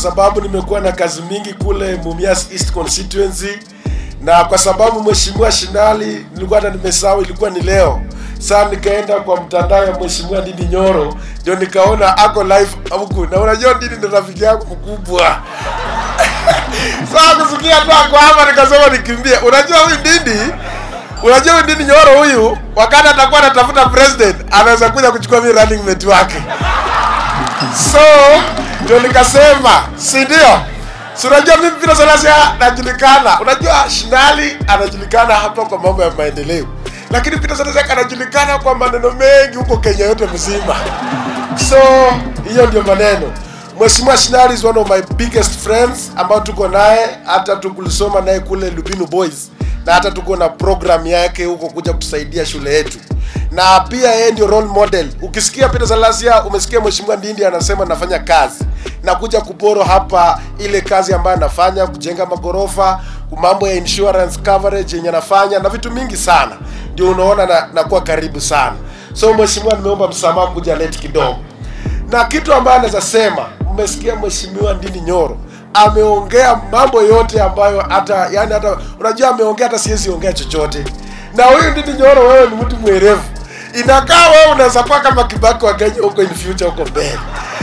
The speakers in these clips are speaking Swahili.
sababu nimekuwa na kazi mingi kule Mumias East constituency, na kwa sababu mheshimiwa Shinali nilikuwa hata nimesahau ilikuwa ni leo. Sasa nikaenda kwa mtandao ya mheshimiwa Ndindi Nyoro, ndio nikaona ako live huku, na unajua Ndindi ni rafiki yangu mkubwa Sasa kusikia tu ako hapa nikasema nikimbie. Unajua huyu Ndindi, unajua huyu Ndindi Nyoro huyu, wakati atakuwa anatafuta president, anaweza kuja kuchukua mimi running mate wake. So ndio nikasema, si ndio? Si unajua mimi Peter Salasya najulikana. Unajua Shinali anajulikana hapa kwa mambo ya maendeleo, lakini Peter Salasya anajulikana kwa maneno mengi huko Kenya yote mzima. So hiyo ndio maneno. Mheshimiwa Shinali is one of my biggest friends ambao tuko naye, hata tukulisoma naye kule Lubinu Boys, na hata tuko na program yake huko kuja kutusaidia shule yetu, na pia yeye ndio role model. Ukisikia Peter Salasya, umesikia Mheshimiwa Ndindi anasema nafanya kazi na kuja kuporo hapa ile kazi ambayo anafanya kujenga magorofa, mambo ya insurance coverage yenye anafanya na vitu mingi sana, ndio unaona na, nakuwa karibu sana. So mheshimiwa, nimeomba msamaha kuja late kidogo na kitu ambayo anaweza sema, mmesikia mheshimiwa Ndindi Nyoro ameongea mambo yote ambayo hata yani hata unajua ameongea hata siwezi ongea chochote. Na huyu Ndindi Nyoro, wewe ni mtu mwerevu, inakaa wewe unaweza kuwa kama Kibaki wa Kenya huko in future huko mbele,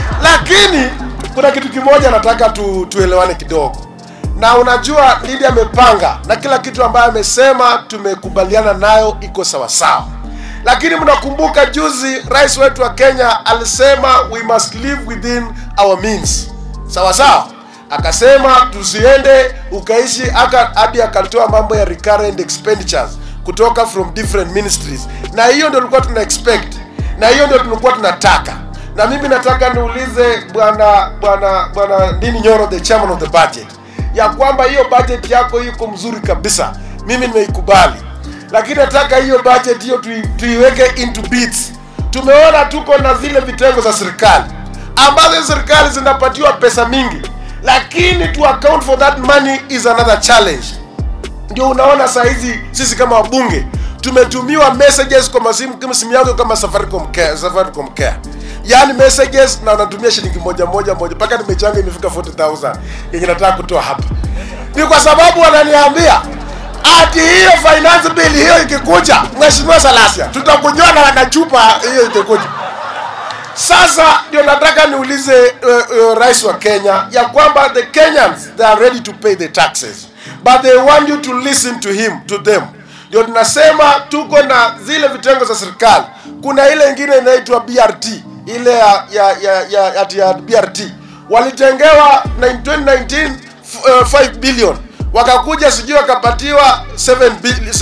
lakini kuna kitu kimoja nataka tu, tuelewane kidogo na unajua Ndindi amepanga na kila kitu ambayo amesema tumekubaliana nayo iko sawasawa lakini mnakumbuka juzi rais wetu wa Kenya alisema we must live within our means, sawa sawa. Akasema tusiende ukaishi aka hadi akatoa mambo ya recurrent expenditures kutoka from different ministries, na hiyo ndio tulikuwa tuna expect, na hiyo ndio tulikuwa tunataka. Na mimi nataka niulize bwana bwana bwana Ndindi Nyoro, the chairman of the budget, ya kwamba hiyo budget yako iko mzuri kabisa, mimi nimeikubali lakini nataka hiyo budget hiyo tui, tuiweke into bits. Tumeona tuko na zile vitengo za serikali ambazo serikali zinapatiwa pesa mingi, lakini to account for that money is another challenge. Ndio unaona saa hizi sisi kama wabunge tumetumiwa messages kwa masimu kama simu yako kama Safaricom Care, Safaricom Care. Yaani messages na unatumia shilingi moja moja moja mpaka nimechanga imefika 40000 yenye nataka kutoa hapa. Ni kwa sababu wananiambia ati hiyo finance bill hiyo ikikuja, Mheshimiwa Salasya, tutakunywa na na chupa hiyo ikikuja. Sasa ndio nataka niulize uh, uh, rais wa Kenya ya kwamba the Kenyans they are ready to pay the taxes but they want you to listen to him to them. Ndio tunasema tuko na zile vitengo za serikali, kuna ile ingine inaitwa BRT ile ya ya ya, ya, ya, ya BRT walitengewa 2019 uh, 5 billion wakakuja sijui wakapatiwa 7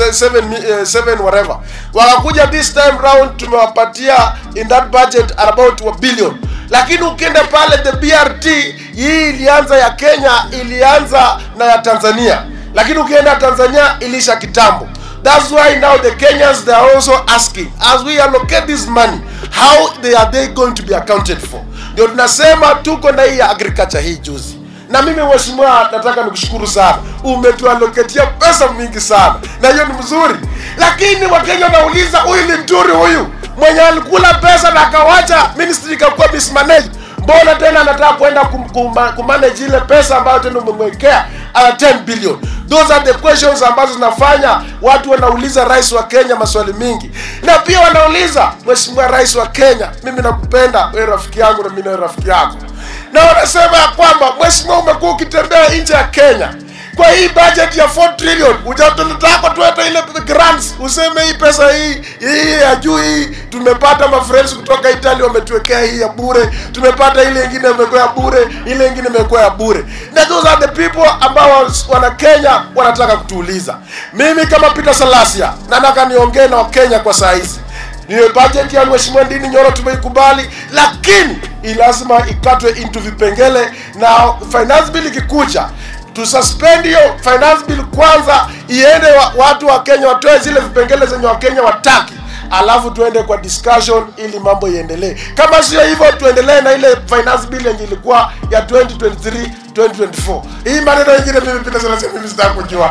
7 7 whatever wakakuja this time round tumewapatia in that budget about a billion lakini ukienda pale the BRT hii ilianza ya Kenya ilianza na ya Tanzania lakini ukienda Tanzania ilisha kitambo That's why now the Kenyans they are also asking as we allocate this money how they are they going to be accounted for. Ndio tunasema tuko na hii ya agriculture hii juzi na mimi mheshimiwa, nataka nikushukuru sana, umetualoketia pesa mingi sana, na hiyo ni mzuri, lakini wakenya wanauliza huyu ni mturi huyu mwenye alikula pesa na akawacha ministry ikakuwa mismanaged, mbona tena anataka kwenda kum, kum, kumanage ile pesa ambayo tena umemwekea uh, 10 billion. Those are the questions ambazo zinafanya watu wanauliza rais wa Kenya maswali mingi, na pia wanauliza mheshimiwa rais wa Kenya, mimi nakupenda wewe, rafiki yangu, na mimi na rafiki yako na wanasema ya kwamba mheshimiwa, umekuwa ukitembea nje ya Kenya kwa hii budget ya 4 trillion, hujataka tuete ile grants, useme hii pesa hii hii ya juu hii tumepata mafriends kutoka Italy wametuwekea hii ya bure, tumepata ile ingine imekuwa ya bure, ile ingine imekuwa ya bure. Na those are the people ambao wana Kenya wanataka kutuuliza. Mimi kama Peter Salasya nataka niongee na Wakenya kwa saa hizi niyo budget ya mheshimiwa Ndindi Nyoro tumeikubali, lakini lazima ikatwe into vipengele, na finance bill ikikuja tususpend hiyo finance bill kwanza, iende wa, watu wa Kenya watoe zile vipengele zenye Wakenya wataki, alafu tuende kwa discussion ili mambo iendelee. Kama sio hivyo, tuendelee na ile finance bill yenye ilikuwa ya 2023 2024. Hii maneno mengine mimi Peter Salasya mimi sitaki kujua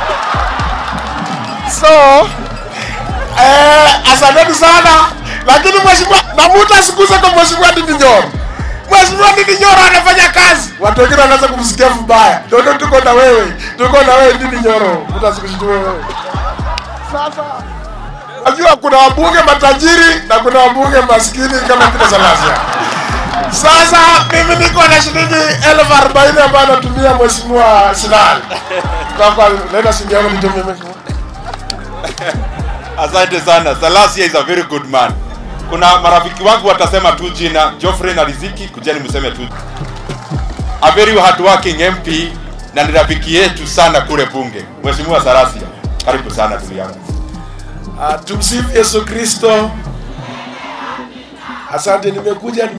so Eh, asanteni sana lakini mheshimiwa na mtu asikuze kwa mheshimiwa Ndindi Nyoro. Mheshimiwa Ndindi Nyoro anafanya kazi. Watu wengine wanaanza kumsikia vibaya. Ndio tuko na wewe. Tuko na wewe Ndindi Nyoro. Mtu asikushtue wewe. Sasa najua kuna wabunge matajiri na kuna wabunge maskini kama Peter Salasia. Sasa mimi niko na shilingi elfu arobaini ambayo natumia mheshimiwa Sinali. Kwa kwa leta shilingi yangu nitumie mimi. Asante sana. Salasia is a very good man. Kuna marafiki wangu watasema tu jina Geoffrey na Riziki, kujeni mseme tu. A very hardworking MP na ni rafiki yetu sana kule bunge. Mheshimiwa Salasia, karibu sana ndugu yangu. Uh, tumsifu Yesu Kristo. Asante, nimekuja